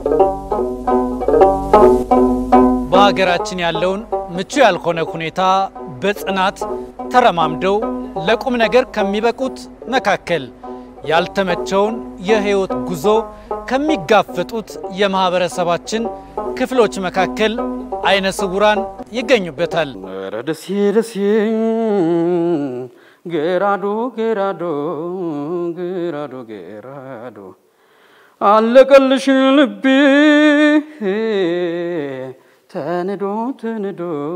በሀገራችን ያለውን ምቹ ያልሆነ ሁኔታ በጽናት ተረማምደው ለቁም ነገር ከሚበቁት መካከል ያልተመቸውን የህይወት ጉዞ ከሚጋፈጡት የማህበረሰባችን ክፍሎች መካከል አይነ ስውራን ይገኙበታል። ኧረ ደሴ ደሴ ገራዶ ገራዶ ገራዶ ገራዶ አለቀልሽ ልቤ ተንዶ ተንዶ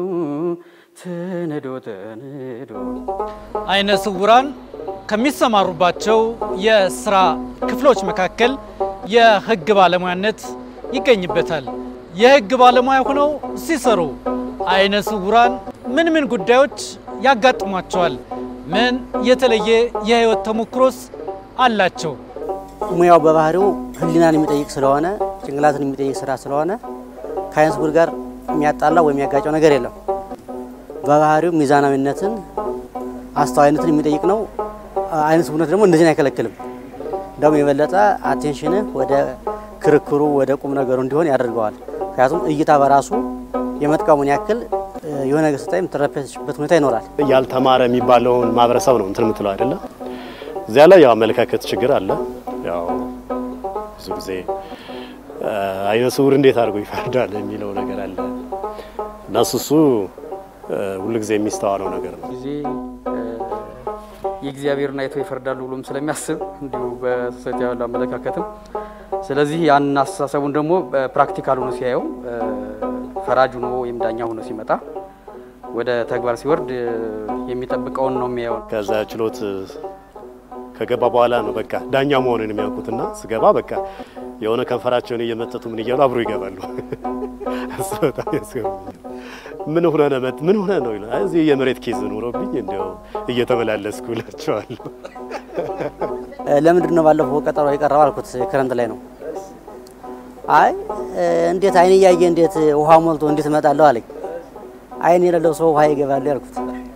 ተንዶ ተንዶ አይነ ስውራን ከሚሰማሩባቸው የስራ ክፍሎች መካከል የህግ ባለሙያነት ይገኝበታል። የህግ ባለሙያ ሆነው ሲሰሩ አይነ ስውራን ምን ምን ጉዳዮች ያጋጥሟቸዋል? ምን የተለየ የህይወት ተሞክሮስ አላቸው? ሙያው በባህሪው ህሊናን የሚጠይቅ ስለሆነ ጭንቅላትን የሚጠይቅ ስራ ስለሆነ ከአይነ ስውር ጋር የሚያጣላ ወይም የሚያጋጨው ነገር የለም። በባህሪው ሚዛናዊነትን፣ አስተዋይነትን የሚጠይቅ ነው። አይነ ስውርነት ደግሞ እንደዚህን አይከለክልም። እንደውም የበለጠ አቴንሽንህ ወደ ክርክሩ ወደ ቁም ነገሩ እንዲሆን ያደርገዋል። ምክንያቱም እይታ በራሱ የመጥቀሙን ያክል የሆነ ነገር ስታይ የምትረበሽበት ሁኔታ ይኖራል። ያልተማረ የሚባለውን ማህበረሰብ ነው እንትን የምትለው አይደለም። እዚያ ላይ ያው አመለካከት ችግር አለ። ያው ብዙ ጊዜ አይነ ስውር እንዴት አድርጎ ይፈርዳል የሚለው ነገር አለ እና እሱ እሱ ሁሉ ጊዜ የሚስተዋለው ነገር ነው። ጊዜ የእግዚአብሔርን አይተው ይፈርዳሉ ብሎም ስለሚያስብ እንዲሁ በሶሳይቲ ያለው አመለካከትም ስለዚህ ያን አስተሳሰቡን ደግሞ ፕራክቲካል ሆኖ ሲያየው ፈራጅ ሆኖ ወይም ዳኛ ሆኖ ሲመጣ ወደ ተግባር ሲወርድ የሚጠብቀውን ነው የሚያየው። ከዛ ችሎት ከገባ በኋላ ነው በቃ ዳኛ መሆንን የሚያውቁትና ስገባ በቃ የሆነ ከንፈራቸውን እየመጠቱ ምን እያሉ አብሮ ይገባሉ። እሱ በጣም ያስገርመኛል። ምን ሆነ ነው መት ምን ሆነ ነው ይላል። እዚህ የመሬት ኬዝ ኖሮብኝ እንዲያው እየተመላለስኩ እላቸዋለሁ። ለምንድን ነው ባለፈው ቀጠሮ የቀረበው አልኩት። ክረምት ላይ ነው። አይ እንዴት አይን እያየ እንዴት ውሃ ሞልቶ እንዴት እመጣለሁ አለኝ። አይን የሌለው ሰው ውሃ ይገባል ያልኩት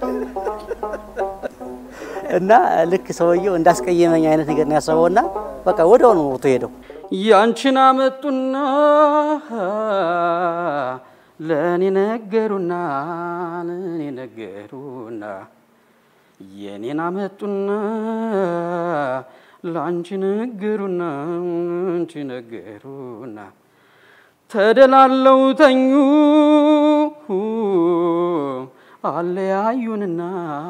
እና ልክ ሰውየው እንዳስቀየመኝ አይነት ነገር ነው ያሰበውና በቃ ወዲያው ነው ወጥቶ ሄደው። ያንቺን አመጡና ለእኔ ነገሩና ለእኔ ነገሩና የኔን አመጡና ለአንቺ ነገሩና አንቺ ነገሩና ተደላለው ተኙ አለያዩንና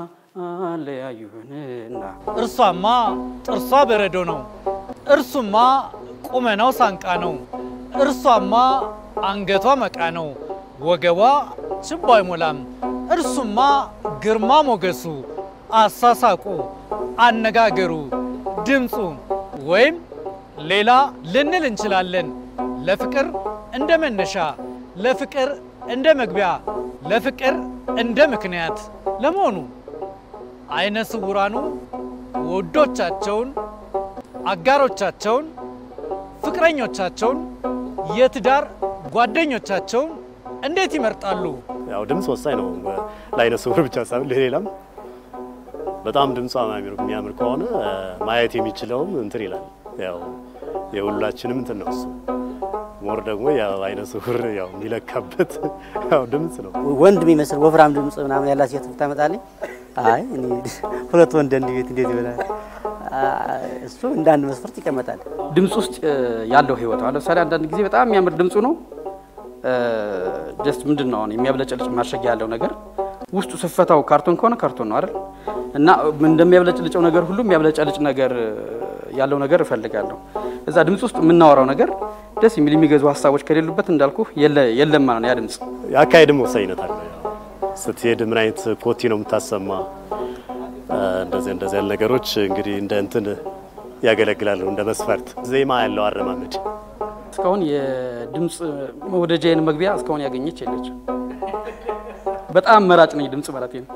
አለያዩንና እርሷማ ጥርሷ በረዶ ነው፣ እርሱማ ቁመናው ሳንቃ ነው፣ እርሷማ አንገቷ መቃ ነው፣ ወገቧ ችቦ አይሞላም፣ እርሱማ ግርማ ሞገሱ፣ አሳሳቁ፣ አነጋገሩ፣ ድምፁ ወይም ሌላ ልንል እንችላለን። ለፍቅር እንደ መነሻ፣ ለፍቅር እንደ መግቢያ፣ ለፍቅር እንደ ምክንያት ለመሆኑ አይነ ስውራኑ ውዶቻቸውን፣ አጋሮቻቸውን፣ ፍቅረኞቻቸውን፣ የትዳር ጓደኞቻቸውን እንዴት ይመርጣሉ? ያው ድምፅ ወሳኝ ነው ለአይነ ስውር ብቻ ሳይሆን ለሌላም በጣም ድምጿ የሚያምር ከሆነ ማየት የሚችለውም እንትን ይላል። ያው የሁላችንም እንትን ነው እሱ ሞር ደግሞ ያው አይነ ስውር ያው የሚለካበት ያው ድምፅ ነው። ወንድ የሚመስል ወፍራም ድምፅ ምናምን ያላት ሴት ብታመጣልኝ አይ እኔ ሁለት ወንድ እንዲህ ቤት እንዴት ይበላል? እሱ እንደ አንድ መስፈርት ይቀመጣል። ድምፅ ውስጥ ያለው ህይወት አለ። ለምሳሌ አንዳንድ ጊዜ በጣም የሚያምር ድምፁ ነው ጀስት ምንድን ነው አሁን የሚያብለጨልጭ ማሸጊያ ያለው ነገር ውስጡ ስፈታው ካርቶን ከሆነ ካርቶን ነው አይደል? እና እንደሚያብለጭልጨው ነገር ሁሉ የሚያብለጨልጭ ነገር ያለው ነገር እፈልጋለሁ። እዛ ድምፅ ውስጥ የምናወራው ነገር ደስ የሚል የሚገዙ ሀሳቦች ከሌሉበት እንዳልኩ የለም ማለት ነው ያ ድምፅ። የአካሄድም ወሳኝነት አለ። ስትሄድ ምን አይነት ኮቲ ነው የምታሰማ፣ እንደዚህ እንደዚህ ያሉ ነገሮች እንግዲህ እንደ እንትን ያገለግላሉ እንደ መስፈርት። ዜማ ያለው አረማመድ እስካሁን የድምፅ መውደጃዬን መግቢያ እስካሁን ያገኘች የለችም። በጣም መራጭ ነኝ ድምፅ ማለት ነው።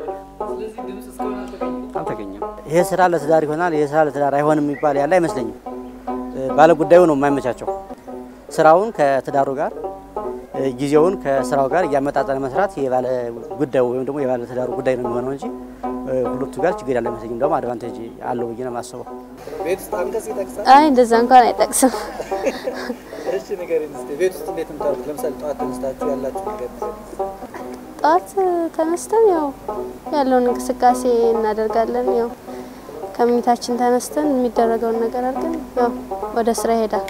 አልተገኘም። ይሄ ስራ ለትዳር ይሆናል፣ ይሄ ስራ ለትዳር አይሆንም የሚባል ያለ አይመስለኝም። ባለጉዳዩ ነው የማይመቻቸው። ስራውን ከትዳሩ ጋር ጊዜውን ከስራው ጋር እያመጣጠነ መስራት የባለ ጉዳዩ ወይም ደግሞ የባለ ትዳሩ ጉዳይ ነው የሚሆነው እንጂ ሁለቱ ጋር ችግር ያለ አይመስለኝም። ደግሞ አድቫንቴጅ አለው ብዬ ነው የማስበው። አይ እንደዛ እንኳን አይጠቅስም። እሺ ንገሪኝ እስኪ ቤት ውስጥ እንዴት ምታሩት? ለምሳሌ ጠዋት ተነስታችሁ ያላችሁ ነገር ንገሪኝ። ጠዋት ተነስተን ያው ያለውን እንቅስቃሴ እናደርጋለን። ያው ከመኝታችን ተነስተን የሚደረገውን ነገር አድርገን ያው ወደ ስራ ይሄዳል።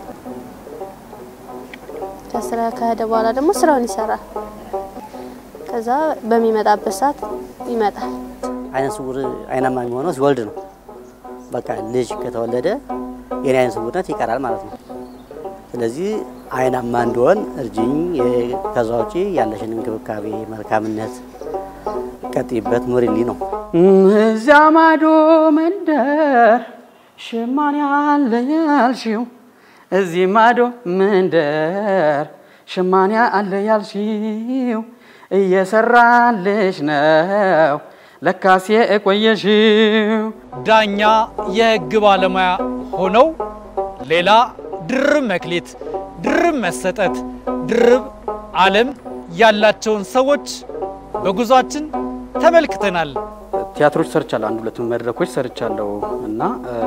ከስራ ከሄደ በኋላ ደግሞ ስራውን ይሰራል። ከዛ በሚመጣበት ሰዓት ይመጣል። አይነ ስውር አይናማ የሚሆነው ሲወልድ ነው። በቃ ልጅ ከተወለደ የኔ አይነ ስውርነት ይቀራል ማለት ነው። ስለዚህ አይናማ እንደሆን እርጅኝ። የ- ከዛ ውጪ ያለሽን እንክብካቤ መልካምነት ቀጥይበት፣ ኑሪልኝ ነው። እዚያ ማዶ መንደር ሸማኔ አለ ያልሽው፣ እዚህ ማዶ መንደር ሸማኔ አለ ያልሽው፣ እየሰራልሽ ነው ለካሴ የቆየሽው። ዳኛ የህግ ባለሙያ ሆነው ሌላ ድርብ መክሊት፣ ድርብ መሰጠት፣ ድርብ ዓለም ያላቸውን ሰዎች በጉዟችን ተመልክተናል። ቲያትሮች ሰርቻለሁ። አንድ ሁለት መድረኮች ሰርቻለሁ እና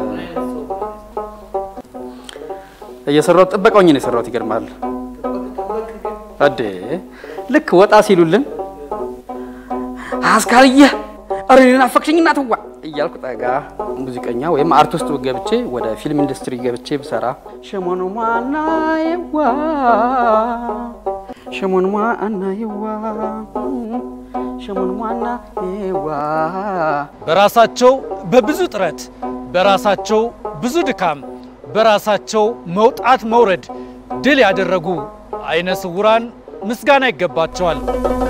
እየሰራሁት ጥበቃ ሆኜ ነው የሰራሁት። ይገርማል አዴ ልክ ወጣ ሲሉልን አስካልየ ኧረ እኔን አፈቅሽኝ እናትዋ እያልኩ ጠጋ ሙዚቀኛ ወይም አርቲስት ገብቼ ወደ ፊልም ኢንዱስትሪ ገብቼ ብሰራ ሸሞን ማና ይዋ ሸሞን ማና ይዋ ሸሞን ማና ይዋ በራሳቸው በብዙ ጥረት በራሳቸው ብዙ ድካም በራሳቸው መውጣት መውረድ ድል ያደረጉ አይነ ስውራን ምስጋና ይገባቸዋል።